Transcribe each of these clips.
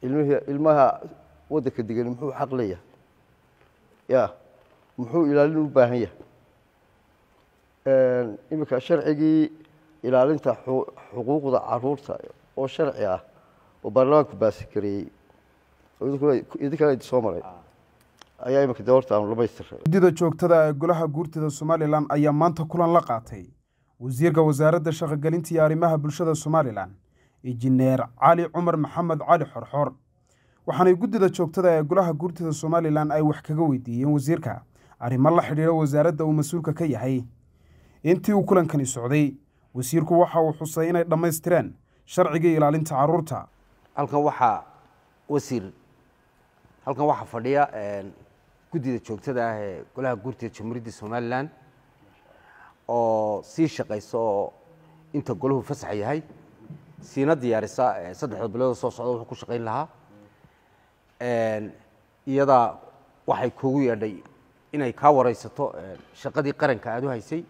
ilmihii ilmaha waddanka degan muxuu xaq leeyahay ya muxuu ilaalin u baahan yahay iminka sharcigii ilaalinta xuquuqda caruurta oo sharci ah oo baarlamaanku baasi gareeyey idinkana idi soo maray ayaa iminka de horta aanu dhamaystiray guddida joogtada ee golaha guurtida somalilan ayaa maanta kulan la qaatay wasiirka wasaaradda shaqogelinta iyo arrimaha bulshada somalilan injineer cali cumar maxamed cali xorxor waxaanay guddida joogtada ee golaha guurtida somalilan ay wax kaga weydiiyeen wasiirka arrimo la xidhiidha wasaaradda uu mas-uulka ka yahay intii uu kulankani socday wasiirku waxa uu xusay inay dhammaystireen sharcigii ilaalinta caruurta halkan waxaa wasiir halkan waxaa fadhiya guddida joogtada ah ee golaha guurtida jamhuuriyadda somalilan oo sii shaqaysa oo inta golahu fasax yahay siina diyaarisa saddexda bilood soo socda wuxuu ku shaqayn lahaa iyadaa waxay kuugu yeedhay inay kaa wareysato shaqadii qaranka aada u haysay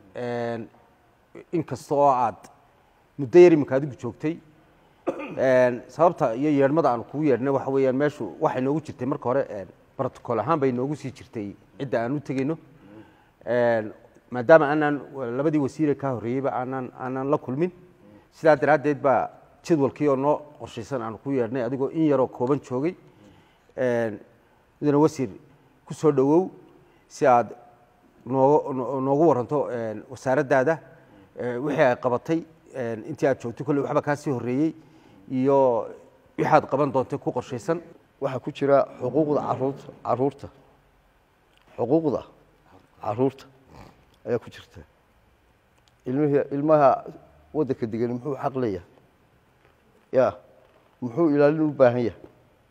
inkasta oo aad muddo yar iminka adigu joogtay sababta iyo yeedhmada aan kugu yeedhnay waxa weeyaan meeshu waxay noogu jirtay marka hore protocol ahaan bay noogu sii jirtay cidda aan u tegeyno maadaama aanaan labadii wasiire kaa horreeyeyba aanaan aanaan la kulmin sidaa daraaddeed baa jadwalkii oo noo qorshaysan aanu ku yeedhnay adigoo in yaroo kooban joogay mudane wasiir ku soo dhowow si aad nooga noogu waranto wasaaraddaada wixii ay qabatay intii aad joogtay kolley waxba kaa sii horreeyey iyo wixaad qaban doontay ku qorshaysan waxaa ku jira xuquuqda caruurta caruurta xuquuqda caruurta ayaa ku jirta ilmihii ilmaha waddanka degan muxuu xaq leeyahay ya muxuu ilaalin u baahan yahay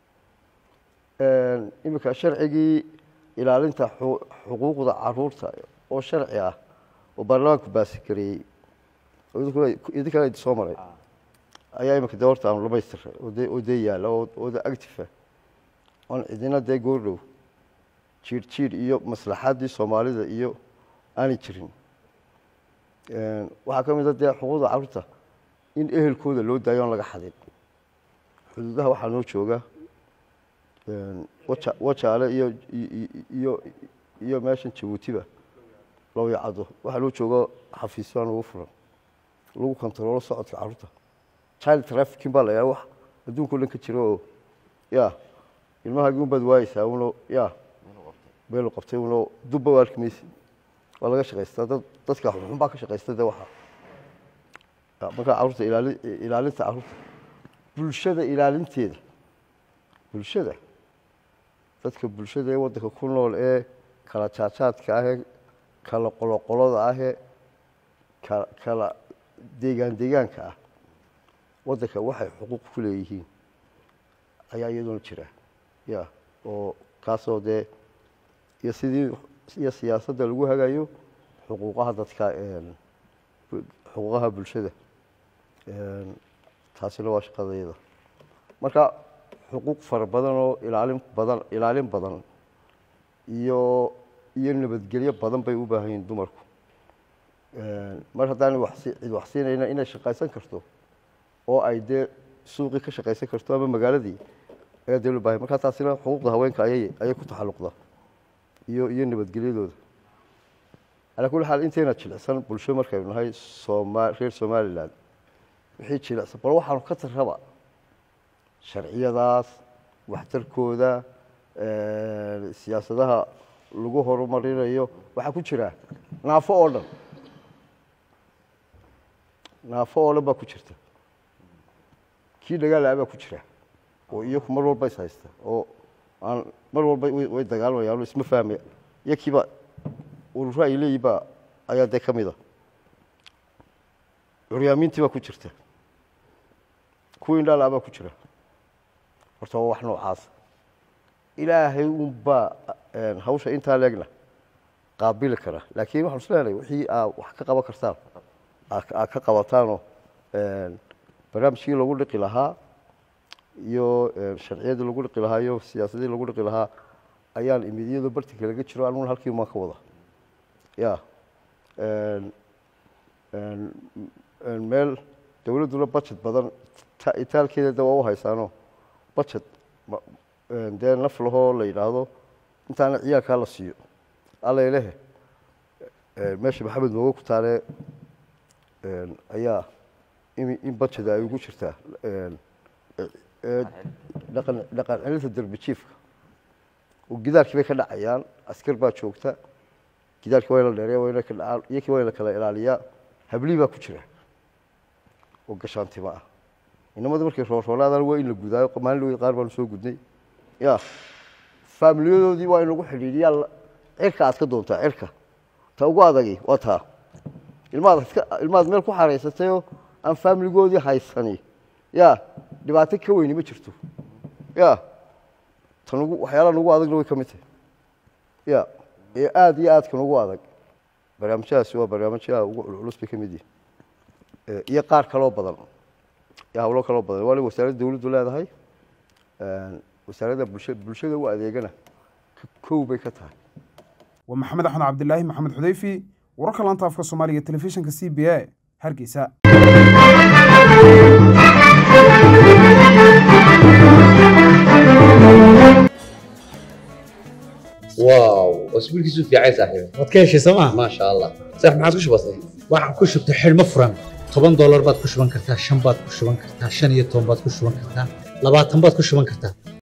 iminka sharcigii ilaalinta xuquuqda caruurta oo sharci ah oo baarlamaanku baasi gareeyey idinkana idi soo maray ayaa iminka de horta aanu dhamaystiray oo dee yaalla oo de actifa oon cidina dee goordhow jiir jiir iyo maslaxaddii soomaalida iyo aanay jirin waxaa ka mid a dee xuquuqda caruurta in ehelkooda loo daayo oon laga xadin xuduudaha waxaa noo jooga wajaale iyo iyo iyo meeshan jabuutiba loo yacado waxaa loo jooga xafiisyo aan ugu furan lagu kontaroolo socodka caruurta child trafficking baa la yaa wax adduunka o dhan ka jira oo ya ilmahaagii unbaad waayeysaa uno ya beelu qabtay uno dubba waa arki maysi waa laga shaqaystaa dad dadka xunxun baa ka shaqaysta de waxa markaa caruurta ilaali ilaalinta caruurta bulshada ilaalinteeda bulshada dadka bulshada ee waddanka ku nool ee kala jaajaadka ahee kala qoloqolada ahee ka kala deegaan deegaanka ah waddanka waxay xuquuq ku leeyihiin ayaa iyadoona jira ya oo kaasoo dee iyo sidii iyo siyaasadda lagu hagayo xuquuqaha dadka xuquuqaha bulshada taasina waa shaqadayada marka xuquuq fara badan oo ilaalin badan ilaalin badan iyo iyo nabadgelyo badan bay u baahan yihiin dumarku mar haddaan wasi cid wax siinayna inay shaqaysan karto oo ay dee suuqii ka shaqaysan karto ama magaaladii ayaa dee loo bahay markaa taasina xuquuqda haweenka ayay ayay ku taxalluqda iyo iyo nabadgelyadooda calaa kulli xaal intayna jilicsan bulsho markaynu nahay sooma reer somalilan wixii jilicsan bal waxaanu ka tarraba sharciyadaas waxtarkooda siyaasadaha lagu horumarinayo waxaa ku jira naafo oo dhan naafo oo dhan baa ku jirta kii dhagaala baa ku jira oo iyaku mar walba is haysta oo aan mar walba way dagaalamayaan isma fahmaya iyo kiiba ururo ay leeyihin baa ayaa dee ka mida curyaamiintii baa ku jirta kuwii indhaala baa ku jira horta waa wax noocaasa ilaahay unbaa hawsha intaa leegna qaabili kara laakiin waxaan isleeyahay wixii aa wax ka qaban kartaan aa ka qabataanoo barnaamijkii lagu dhiqi lahaa iyo sharciyadii lagu dhiqi lahaa iyo siyaasadii lagu dhiqi lahaa ayaan imid iyadoo bartinka laga jiro aniguna halkii maan ka wada ya meel dowladduna budget badan itaalkeeda de waa u haysaano budget ma- een, dee naf lahoo la yidhaahdo intaana ciyaalkaa la siiyo allaylehe meesha maxamed mooge ku taale een, ayaa in in budget ay ugu jirtaa een, ee, dhaqan dhaqan celinta derbi jiifka oo gidaarkii bay ka dhacayaan askar baa joogta gidaarkii waa in la dheereeya waa in la ka dhacaan iyakii waa in la kala ilaaliyaa hablii baa ku jira oo gashaantima ah inamada markay rooroonaadaan waa in la gudaayo maalin dhaweyd qaar baanu soo gudnay ya faamiliyadoodii waa in lagu xidhiidhiyaa la- cirka aad ka doontaa cirka ta ugu adagi waa taa ilmaad iska ilmaad meel ku xaraysatayoo aan faamiligoodii haysani ya dhibaato ka weyni ma jirto ya tan ugu waxyaalaha nagu adagna way ka mid tahay ya ee aada iyo aadka nagu adag barnaamijyadaasi waa barnaamijyaha ugu culculus bay ka mid yihin Eh, iyo qaar kaloo badan iyo hawlo kaloo badan waana wasaaradda dawladdu leedahay Een, wasaaradda bulsha bulshada u adeegana k- kow bay ka tahay waa maxamed axmed cabdilaahi maxamed xudeyfi wararka laanta afka soomaaliga telefishinka c b a hargeysa واو اسبوعك في عين صاحبي waad ka heshay sooma ما شاء الله صح ما عاد وش بصير waxaan ku shubtay xidhmo furan toban doolar baad ku shuban kartaa shan baad ku shuban kartaa shan iyo toban baad ku shuban kartaa labaatan baad ku shuban kartaa